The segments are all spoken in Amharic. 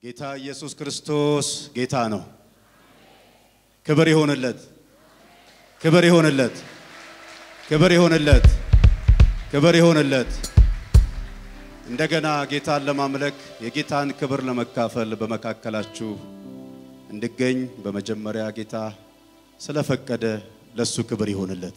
ጌታ ኢየሱስ ክርስቶስ ጌታ ነው። ክብር ይሆንለት፣ ክብር ይሆንለት፣ ክብር ይሆንለት፣ ክብር ይሆንለት። እንደገና ጌታን ለማምለክ የጌታን ክብር ለመካፈል በመካከላችሁ እንድገኝ በመጀመሪያ ጌታ ስለፈቀደ ለሱ ክብር ይሆንለት።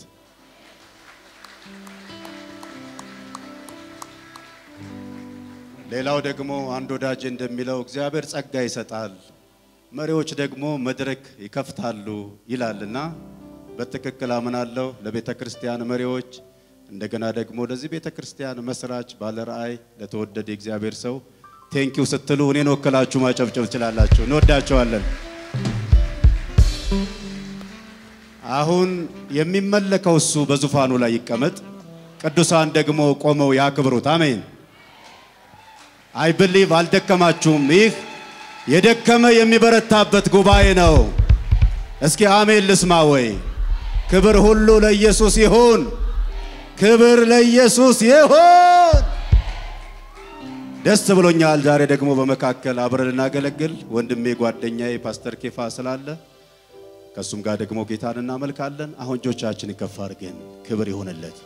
ሌላው ደግሞ አንድ ወዳጅ እንደሚለው እግዚአብሔር ጸጋ ይሰጣል፣ መሪዎች ደግሞ መድረክ ይከፍታሉ ይላልና በትክክል አምናለሁ። ለቤተ ክርስቲያን መሪዎች እንደገና ደግሞ ለዚህ ቤተ ክርስቲያን መስራች ባለ ራእይ ለተወደደ የእግዚአብሔር ሰው ቴንኪው ስትሉ እኔን ወክላችሁ ማጨብጨብ ትችላላችሁ። እንወዳቸዋለን። አሁን የሚመለከው እሱ በዙፋኑ ላይ ይቀመጥ፣ ቅዱሳን ደግሞ ቆመው ያክብሩት። አሜን። አይ ብሊቭ አልደከማችሁም። ይህ የደከመ የሚበረታበት ጉባኤ ነው። እስኪ አሜን ልስማ ወይ? ክብር ሁሉ ለኢየሱስ ይሁን። ክብር ለኢየሱስ ይሁን። ደስ ብሎኛል። ዛሬ ደግሞ በመካከል አብረን ልናገለግል ወንድሜ ጓደኛዬ ፓስተር ኬፋ ስላለ ከእሱም ጋር ደግሞ ጌታን እናመልካለን። አሁን እጆቻችን ከፍ አድርገን ክብር ይሆንለት።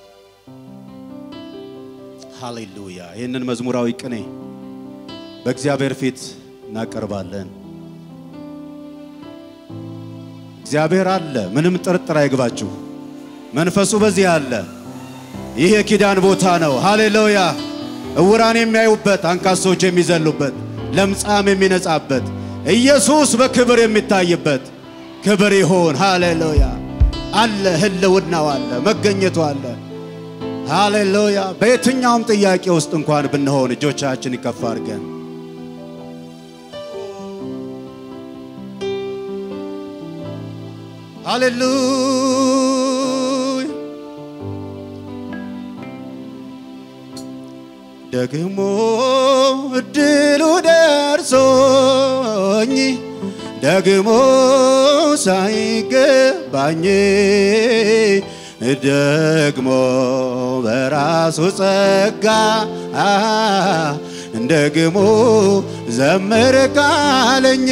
ሃሌሉያ። ይህንን መዝሙራዊ ቅኔ በእግዚአብሔር ፊት እናቀርባለን። እግዚአብሔር አለ፣ ምንም ጥርጥር አይግባችሁ። መንፈሱ በዚህ አለ። ይህ የኪዳን ቦታ ነው። ሃሌሉያ። እውራን የሚያዩበት፣ አንካሶች የሚዘሉበት፣ ለምጻም የሚነጻበት፣ ኢየሱስ በክብር የሚታይበት ክብር ይሁን። ሃሌሉያ። አለ፣ ህልውናው አለ፣ መገኘቱ አለ። ሃሌሉያ። በየትኛውም ጥያቄ ውስጥ እንኳን ብንሆን እጆቻችን ይከፍ አድርገን ሃሌሉያ ደግሞ እድሉ ደርሶኝ ደግሞ ሳይገባኝ ደግሞ በራሱ ጸጋ ደግሞ ዘምር ካለኝ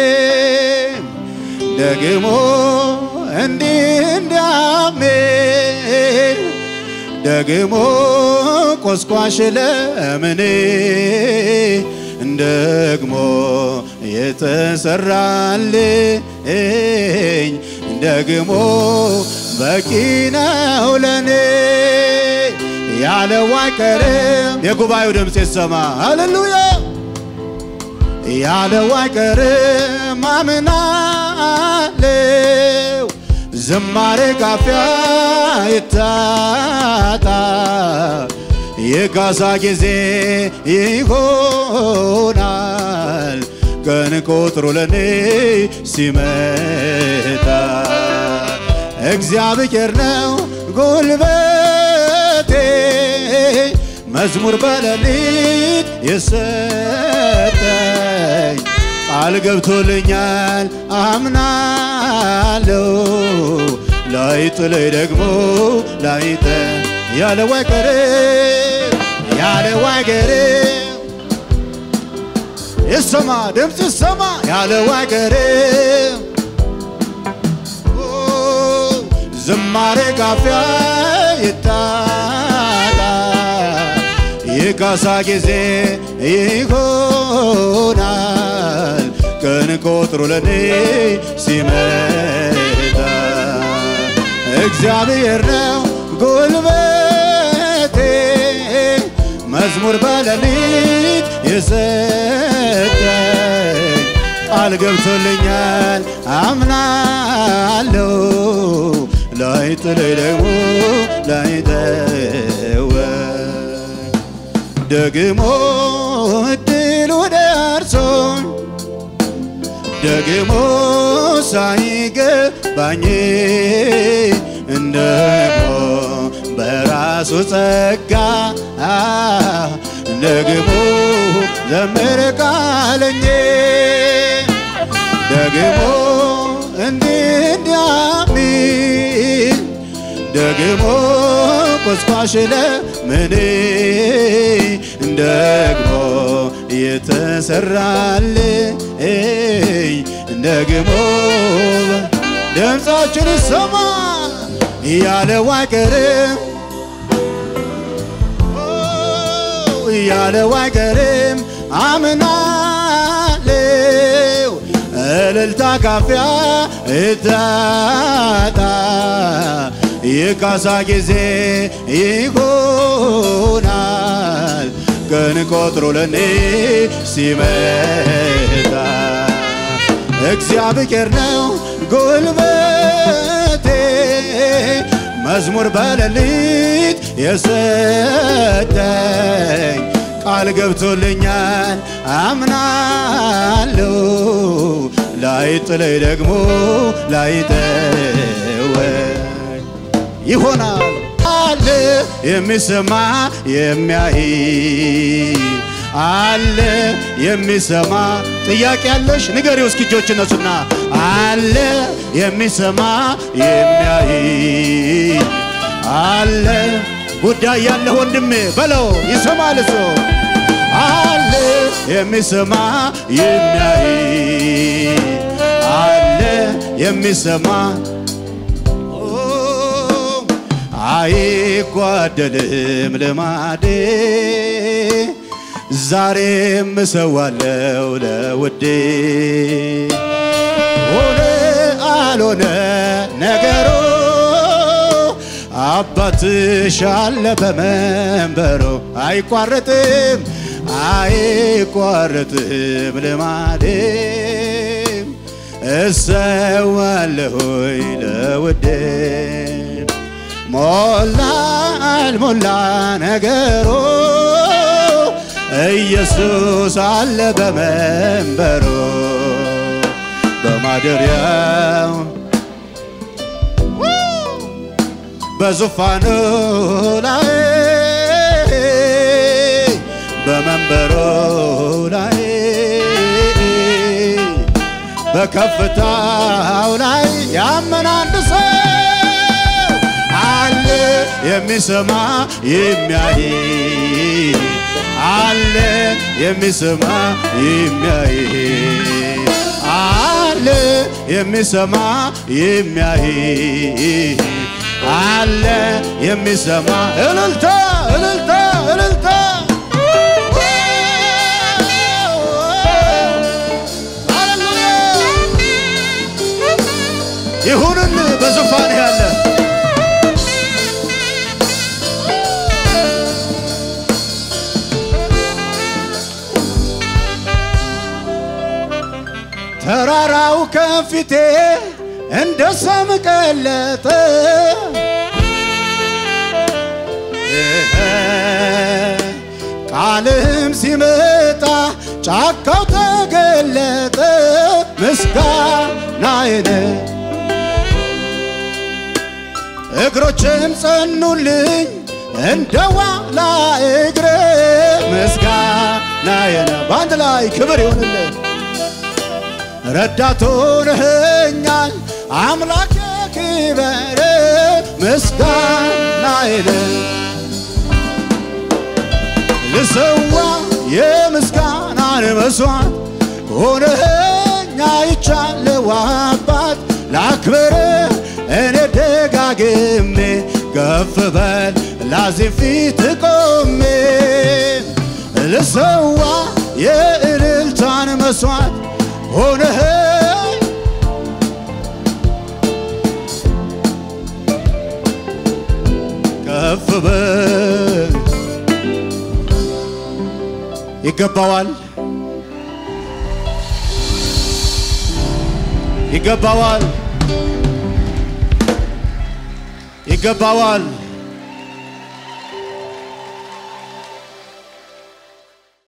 ደግሞ እንዲህ እንዲያሜን ደግሞ ቆስቋሽ ለምኔ ደግሞ የተሰራልኝ ደግሞ በቂ ነው ለኔ ያለው አይቀርም። የጉባኤው ድምፅ ይሰማ። ሃሌሉያ ያለው አይቀርም አምናለው ዝማሬ ካፊያ ይታጣ የጋዛ ጊዜ ይሆናል ቀን ቆጥሮ ለኔ ሲመጣ እግዚአብሔር ነው ጉልበቴ መዝሙር በሌሊት የሰጠኝ ቃል ገብቶልኛል አምናለው ላይጥለኝ ደግሞ ላይጠ ያለው አይቀርም ያለው አይቀርም ይሰማ ድምፅ ይሰማ ያለው አይቀርም ዝማሬ ካፊያ ይታጣ የካሳ ጊዜ ይሆናል ቀን ቆጥሮ ለኔ ሲመጣ እግዚአብሔር ነው ጉልበቴ መዝሙር በሌሊት የሰጠኝ ቃል ገብቶልኛል አምናለው ላይጥለኝ ደግሞ ላይተወኝ ደግሞ እድሉ ደርሶኝ ደግሞ ሳይገባኝ ደግሞ በራሱ ጸጋ ደግሞ ዘምር ካለኝ ደግሞ እንዲህ እንዲያሚል ደግሞ ቆስቋሽ ለምኔ ደግሞ የተሰራልኝ ደግሞ ድምፃችን ይሰማ ያለው አይቀርም ያለው አይቀርም አምናለው እልልታ ካፊያ እታጣ የካሳ ጊዜ ይሆናል ቀን ቆጥሮ ለኔ ሲመጣ እግዚአብሔር ነው ጉልበቴ መዝሙር በሌሊት የሰጠኝ ቃል ገብቶልኛል አምናለሁ ላይጥለኝ ደግሞ ላይተወኝ ይሆናል አለ የሚሰማ የሚያይ አለ የሚሰማ ጥያቄ ያለሽ ንገሪው እስኪ እጆች እነሱና አለ የሚሰማ የሚያይ አለ ጉዳይ ያለ ወንድሜ በለው ይሰማል እሱ አለ የሚሰማ የሚያይ አለ የሚሰማ አይጓደልም ልማዴ ዛሬም እሰዋለው ለውዴ ሆነ አልሆነ ነገሩ አባትሽ አለ በመንበሩ አይቋረጥም አይቋረጥም ልማዴ እሰዋለሁኝ ለውዴ ሞላ አልሞላ ነገሩ ኢየሱስ አለ በመንበሩ በማደሪያው በዙፋኑ ላይ በመንበሩ ላይ በከፍታው ላይ ያመነ አንድ ሰው አለ የሚሰማ የሚያይ አለ የሚሰማ የሚያይ አለ የሚሰማ የሚያይ አለ የሚሰማ እልልታ እልልታ እልልታ ይሁንን በዙፋን ያለ ተራራው ከፊቴ እንደ ሰም ቀለጠ ቃልም ሲመጣ ጫካው ተገለጠ ምስጋናዬን እግሮችም ጸኑልኝ እንደ ዋላ እግሬ ምስጋናዬን በአንድ ላይ ክብር ይሁንልን ረዳት ሆነኸኛል አምላኬ ክበር ምስጋናዬን ልሰዋ የምስጋናን መስዋዕት ሆነኸኛ ይቻለው አባት ላክብር እኔ ደጋግሜ ከፍ በል ላዚም ፊት ቆሜ ልሰዋ የእልልታን መስዋዕት ሆነህ ከፍ በል ይገባዋል ይገባዋል ይገባዋል